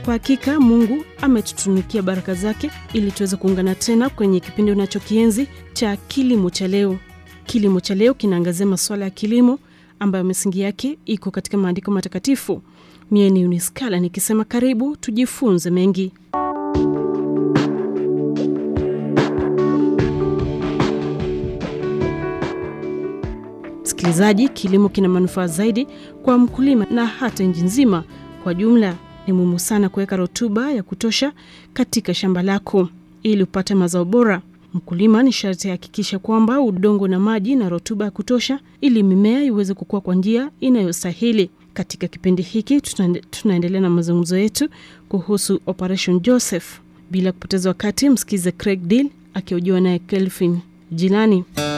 kwa hakika mungu ametutunikia baraka zake ili tuweze kuungana tena kwenye kipindi unachokienzi cha kilimo cha leo kilimo cha leo kinaangazia masuala ya kilimo ambayo misingi yake iko katika maandiko matakatifu mie ni uniskala nikisema karibu tujifunze mengi msikilizaji kilimo kina manufaa zaidi kwa mkulima na hata nchi nzima kwa jumla ni muhimu sana kuweka rutuba ya kutosha katika shamba lako ili upate mazao bora mkulima ni sharti ahakikisha kwamba udongo na maji na rutuba ya kutosha ili mimea iweze kukua kwa njia inayostahili katika kipindi hiki tunaende- tunaendelea na mazungumzo yetu kuhusu operation joseph bila kupoteza wakati msikize craig deal akiojiwa naye kelvin jilani